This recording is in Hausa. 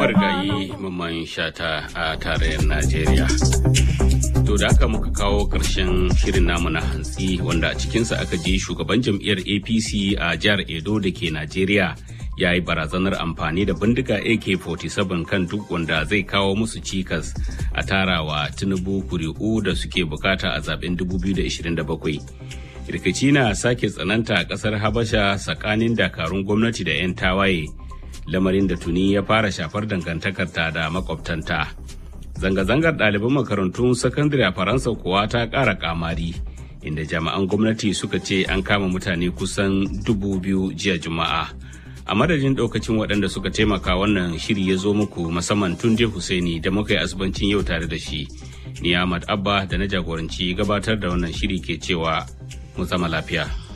marigayi mamman shata a tarayyar Najeriya. To da aka muka kawo ƙarshen shirin namu na hantsi wanda a cikinsa aka ji shugaban jam'iyyar APC a jihar Edo da ke Najeriya ya yi barazanar amfani da bindiga AK-47 kan duk wanda zai kawo musu cikas a tarawa Tinubu kuri'u da suke bukata a zaben 2027. rikici na sake tsananta a kasar habasha tsakanin dakarun gwamnati da 'yan tawaye lamarin da tuni ya fara shafar dangantakarta da makwabtanta zanga-zangar ɗaliban makarantun sakandare a faransa kuwa ta ƙara kamari inda jami'an gwamnati suka ce an kama mutane kusan dubu biyu jiya juma'a a madadin ɗaukacin waɗanda suka taimaka wannan shiri ya zo muku musamman tunde Hussaini da muka yi asibancin yau tare da shi ni Ahmad Abba da na jagoranci gabatar da wannan shiri ke cewa mu zama lafiya.